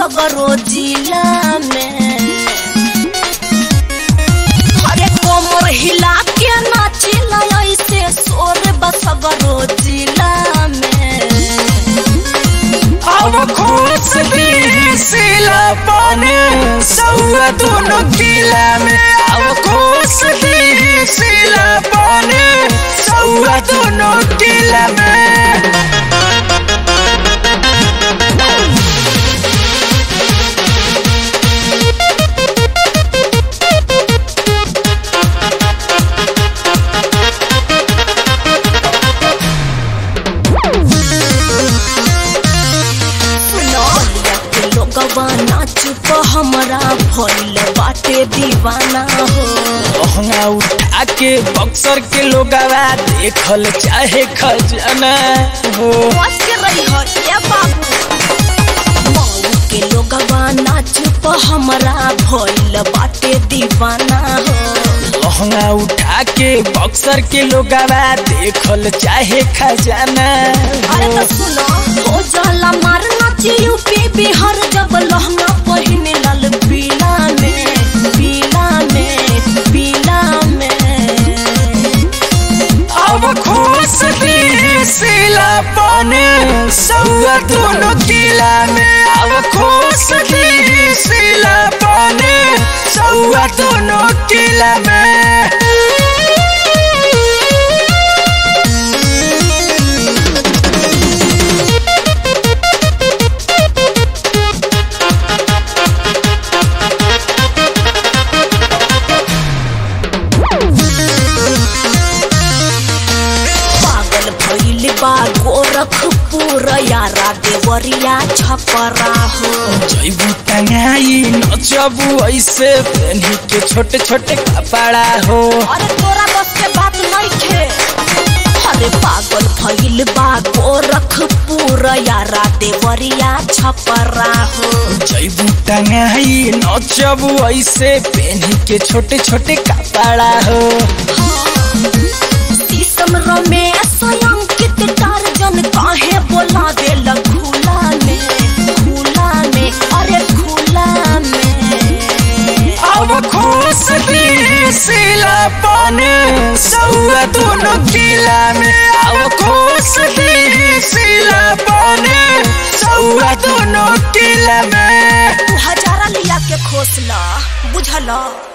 सगरो जिला में अरे कोमर हिला के नाचिला ऐसे शोर बसगरो जिला में अब खुश सिला पाने सौआ दोनों किला में अब खुश सिला पाने सौआ दोनों किला में सुनौलिया के लोगवा नाच प हमरा भइल बाटे दीवाना हो लहंगा उठा के बक्सर के लोगवा देखल चाहे खजाना हो बच के रही हो ये बाबू मऊ के लोगवा नाच प हमरा भइल बाटे दीवाना हो लहंगा उठा के बक्सर के लोगवा देखल चाहे खजाना अरे हो तो सुनो हो जाला मार नाच यूपी बिहार जब लहंगा पहिने लाल पीला में पीला में पीला में अब खुश सिला पाने सौआ दोनों किला में अब खुश सिला पाने सौआ दोनों किला में पागल भइल बा गोरखपुर यारा देवरिया छपरा हो जैबू टंगाई नचबू ऐसे पहनी के छोटे छोटे कपड़ा हो अरे तोरा बस के बात नहीं थे अरे पागल भइल बा गोरखपुर यारा देवरिया छपरा हो जैबू टंगाई नचबू ऐसे पहनी के छोटे छोटे कपड़ा हो शीशम रमेश अंकित टार्जन काहे बोला देल खुला में खुला में अरे खुला में अब खुश सिला पाने सौआ दोनों किला में अब खुश सिला पाने सौआ दोनों किला में तू हजारा लिया के खोसला बुझला